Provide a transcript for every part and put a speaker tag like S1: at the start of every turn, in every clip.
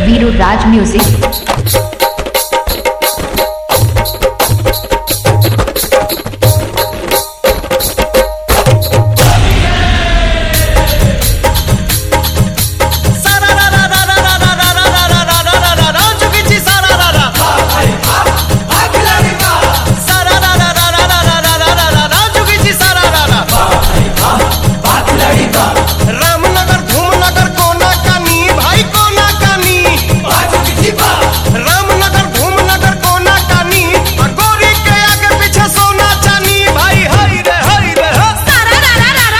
S1: Viru Raj Music.
S2: Ramnagar Dhumnagar कोना कानी भाई कोना कानी रामनगर धूमनगर कोना कानी आ गोरी के आगे पीछे सोना चानी भाई हई रे हई रे ह।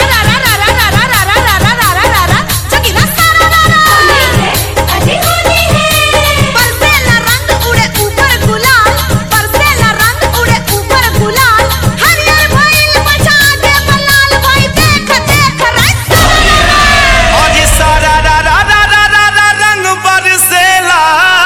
S2: अरे सारा रा रा रा रा रा रा रंग बरसेला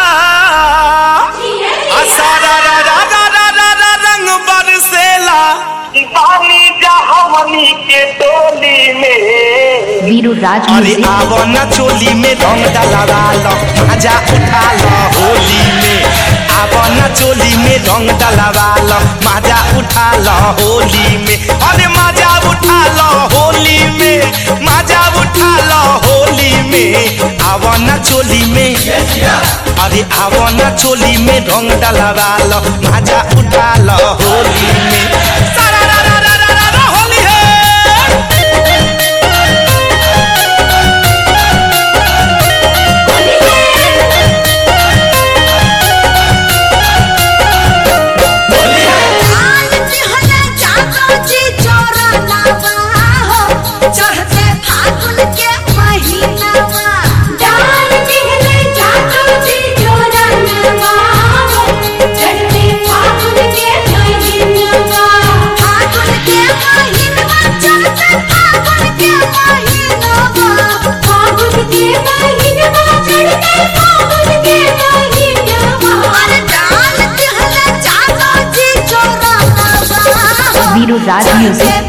S2: आ सारा रा रा रा रा रा रा रंग बरसेला
S3: बानी जहवनी के टोली में
S1: Viru Raj
S2: अरे
S1: Music.
S2: आवो न चोली में रंग डलवा लो मजा उठा लो होली में आवो न चोली में रंग डलवा लो मजा उठा लो होली में अरे मजा उठा लो होली में मजा उठा लो होली में आवो न चोली में अरे आवो न चोली में रंग डलवा लो मजा उठा लो होली में सारा रा रा रा रा रा रा होली है
S4: चढ़ते फागुन के महीनावा डाल दिहले जातो जी जोरनवा चढ़ते फागुन के महीनावा फागुन के महीनावा चढ़ते फागुन के महीनावा फागुन के महीनावा चढ़ते फागुन के महीनावा अरे डाल दिहले जातो जी जोरनवा
S1: Viru Raj Music.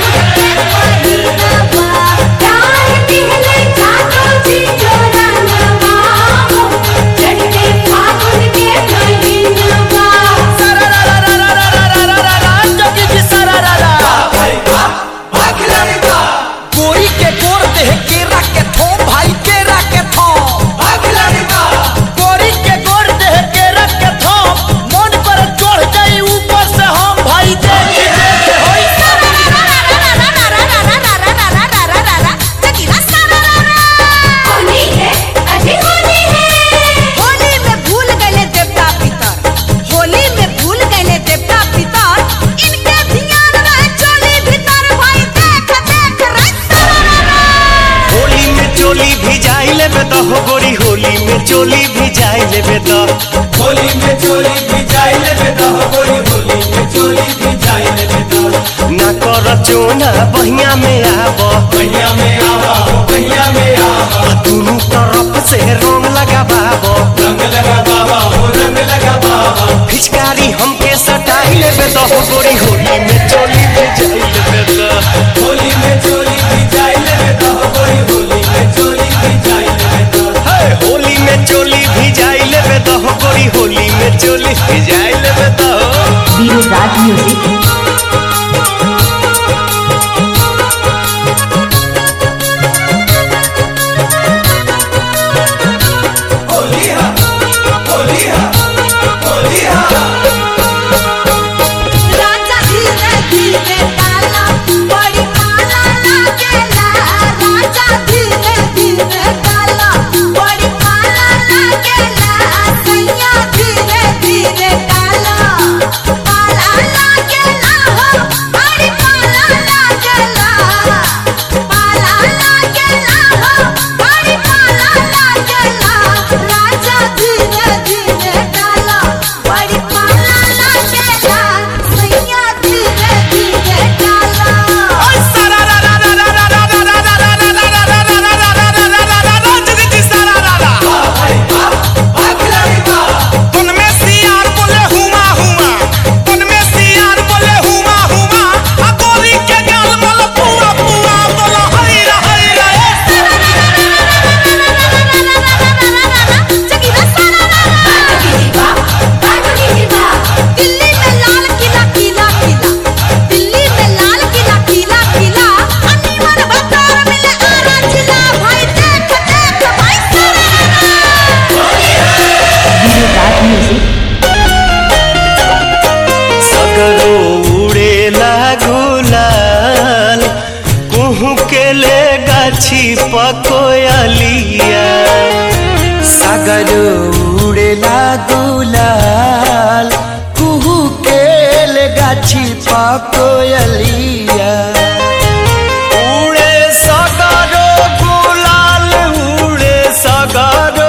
S2: गोरी के गोर देह केरा के थो भाई केरा के थो गोरी के गोर देह केरा के थो मन पर चढ़ जाई ऊपर से हम भाई देख देख होई
S4: होली में भूल गए देवता पितर होली में भूल गए देवता पितर इनके ध्यान रहे चोली भीतर भाई देख देख
S2: होली में चोली भिजाई लेबे तो हो गोरी होली में चोली भिजाई लेबे तो
S5: होली में चोली भी जाई लेबे तो गोरी होली में चोली भी जाई लेबे तो
S2: ना कर चोना बहिया में आबो
S5: भैया में आवा हो भैया में आवा
S2: दुनू तरफ से रंग लगाबाबो
S5: रंग लगा बाबा हो रंग लगा बाबा
S2: फिचकारी हमके सटाई लेबे तो हो गोरी होली में चोली भिजाई लेबे तो
S5: होली में चोली भी जाई लेबे तो गोरी होली में चोली भी जाई लेबे तो
S2: हे, होली में चोली भिजाई लेबे तो हो गोरी होली में चोली भिजाई लेबे तो
S1: Viru Raj Music.
S5: होली हा होली हा होली हा
S4: राजा धीरे धीरे डाला
S2: गाछी पकोयलिया सागर उड़ेला गुलाल कुहू केल गाछी पकोयलिया उड़े सगरो गुलाल उड़े सगरो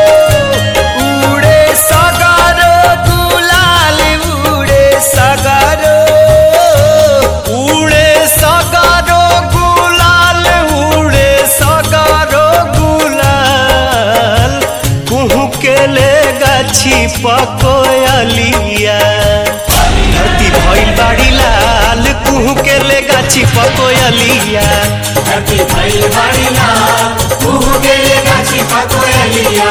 S2: उड़े सगरो गुलाल उड़े सगरो उड़े सगरो गुलाल उड़े सगरो गुलाल कुहू के ले गाछी पकोयलिया धरती भइल बाड़ी लाल कुहू के ले गाछी पकोयलिया
S5: धरती भइल बाड़ी लाल, कुहू के ले गाछी पकोयलिया।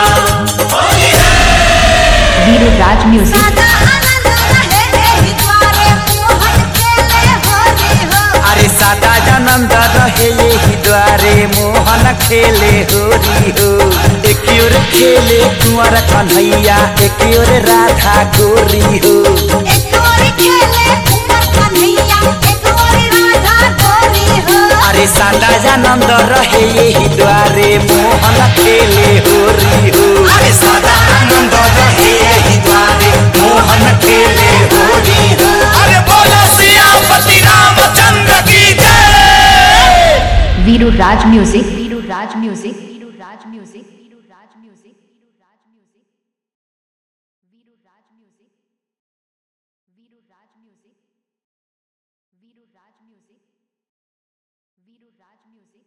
S1: वीरू राज म्यूजिक
S4: सदा आनंद रहे एहि द्वारे मोहन खेले होली हो
S2: अरे सादा जनंद रहे यही द्वारे मोहन खेले होरी हो एक ओर खेले कुंवर कन्हैया एक ओर राधा गोरी हो
S4: एक और खेले कुंवर कन्हैया एक और राधा गोरी हो
S2: अरे सादा जनंद रहे यही द्वारे मोहन खेले होरी हो अरे सादा आनंद रहे यही द्वारे मोहन खेले होरी हो अरे बोलो सियापति रामचंद्र की जय
S1: Veeru Raj music Veeru Raj music Veeru Raj music Veeru Raj music Veeru Raj music Veeru Raj music Veeru Raj music Veeru Raj music Veeru Raj music